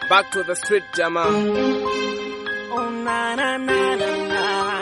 Back to the street jamaa. Oh, na, na, na, na, na.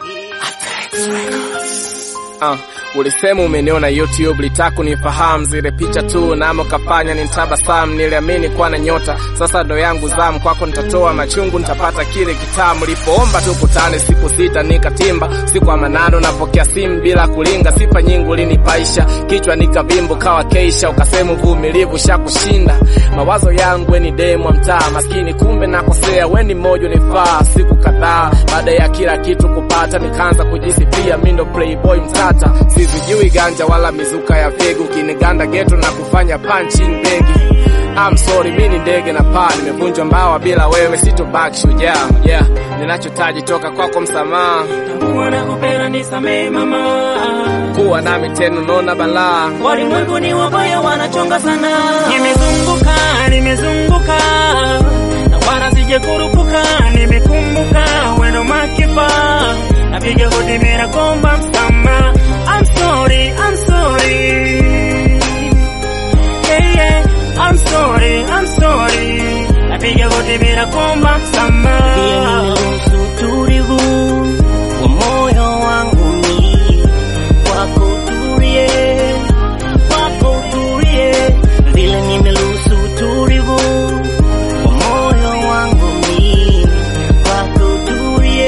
Uh, ulisema umeniona YouTube, litaka kunifahamu zile picha tu, namo kafanya nitabasamu, niliamini kuwa na nyota. Sasa ndo yangu zamu, kwako nitatoa machungu, nitapata kile kitamu. Lipoomba tukutane siku sita nikatimba, siku ya manano napokea simu bila kulinga, sifa nyingi ulinipaisha, kichwa nikavimbu kawa keisha, ukasema uvumilivu shakushinda. Mawazo yangu weni demu wa mtaa maskini, kumbe nakosea, weni mmoja unifaa. Siku kadhaa baada ya kila kitu kupata, nikaanza kujisifia mi ndo playboy mtata, sizijui ganja wala mizuka ya fegu, kiniganda geto na kufanya punching begi. I'm sorry, mi ni ndege na paa, nimevunjwa mbawa, bila wewe sitobaki shujaa. Yeah, ninachotaji toka kwako msamaha, Tambua na kupenda nisamehe mama. kuwa nami tena, unaona balaa. Walimwengu ni wabaya, wanachonga sana. Nimezunguka, nimezunguka na wala sijakurupuka, nimekumbuka weno makipa, napiga hodi mera komba msama. I'm sorry, I'm sorry. Yeah, yeah, I'm sorry, I'm sorry. Napiga hodi mera komba msama. Nimeruhusu utulivu wa moyo wangu ni wako utulie, wako utulie, vile nimeruhusu utulivu wa moyo wangu ni wako utulie,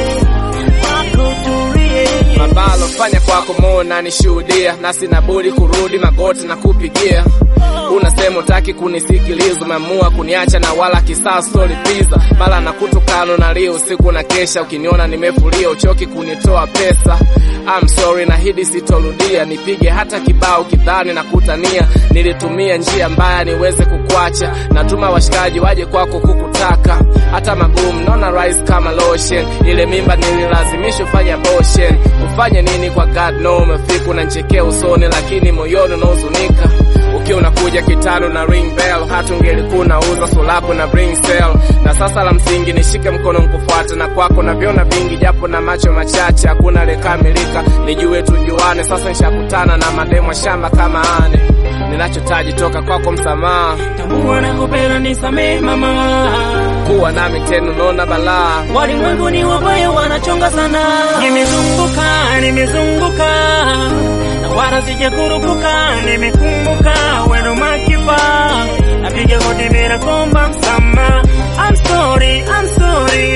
wako utulie. mabalo fanya kwako moyo na nishuhudia, na sina budi kurudi magoti na kupigia. Unasema utaki kunisikiliza, umeamua kuniacha na wala kisasi tolipiza, mala na kutukano na leo usiku na kesha, ukiniona nimefulia uchoki kunitoa pesa. I'm sorry, nahidi sitorudia, nipige hata kibao kidhani na kutania. Nilitumia njia mbaya niweze kukwacha, natuma washikaji waje kwako kukutaka, hata magumu naona rise kama lotion. Ile mimba nililazimishwa ufanye abortion. Ufanye nini kwa God no, umefika unanichekea usoni, lakini moyoni unahuzunika ukiwa unakuja kitano na ring bell, hata ungelikuwa unauza sulapo na bring sell. Na sasa la msingi nishike mkono nkufuate, na kwako naviona vingi, japo na macho machache, hakuna lekamilika. Nijue tujuane, sasa nishakutana na mademo shamba kama ane. Ninachotaji toka kwako msamaha, Tambua na kupenda nisamehe mama. kuwa nami tena, unaona balaa. Walimwengu ni wabaya, wanachonga sana. Nimezunguka, nimezunguka na wala sijakurupuka, nimekumbuka weno makipa, napiga hodi mera komba msama. I'm sorry, I'm sorry.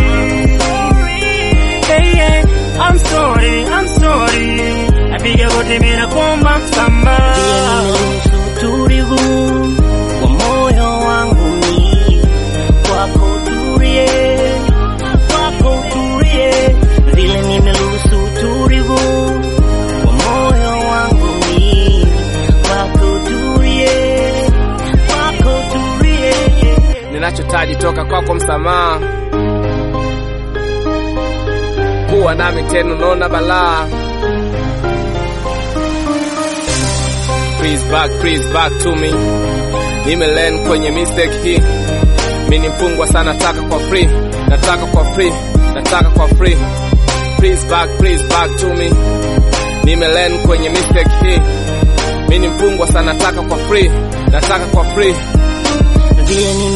Hey, yeah, I'm sorry, I'm sorry. Napiga hodi mera komba msama. Pia nimeruhusu utulivu wa moyo wangu ni wako utulie, wako utulie, vile nimeruhusu utulivu wa moyo wangu ni wako utulie, wako utulie. Ninachotaji toka kwako msamaha, kuwa nami tena, unaona balaa. Please back, please back to me. Nimelen kwenye mistake hii, mi ni mfungwa sana, nataka kwa free, nataka kwa free, nataka kwa free. Please back, please back to me. Nimelen kwenye mistake hii, mi ni mfungwa sana, nataka kwa free, nataka kwa free. vile